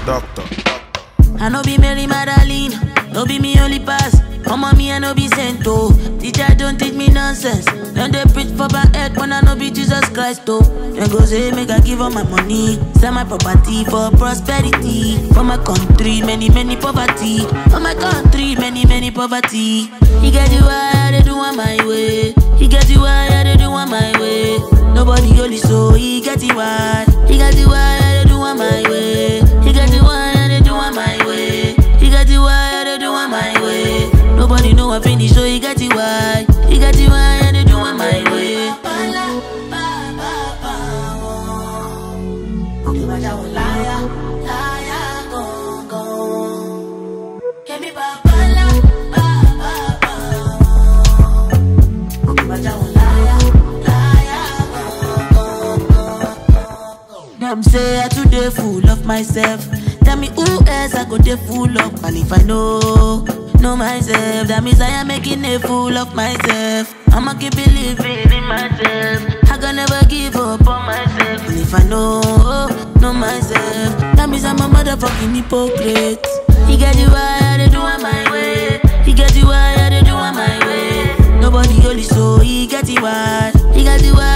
doctor. I no be Mary Magdalene, no be me only pass. Come on, me I no be sent oh. Teacher don't teach me nonsense. Don't they preach for my head when I no be Jesus Christ oh. Then go say make I give all my money, sell my property for prosperity. For my country, many many poverty. For my country, many many poverty. He get you why I dey do on my way. He get you why I dey do on my way. Nobody only so he get you why. He get you why I dey do on my way. He get you why I dey do on my way. He get you why I dey do on my way. Nobody know I finish, so he get you why. He get you why I dey do on my way. Them say I too dey full of myself. Tell me who else I go dey full of, and if I know, know myself, that means I am making a fool of myself. I'ma keep believing in myself. I can never give up on myself. And if I know, know myself, that means I'm a motherfucking hypocrite. He get you why I dey do on my way. He get you why I dey do on my way. Nobody only so he get you why. He get you why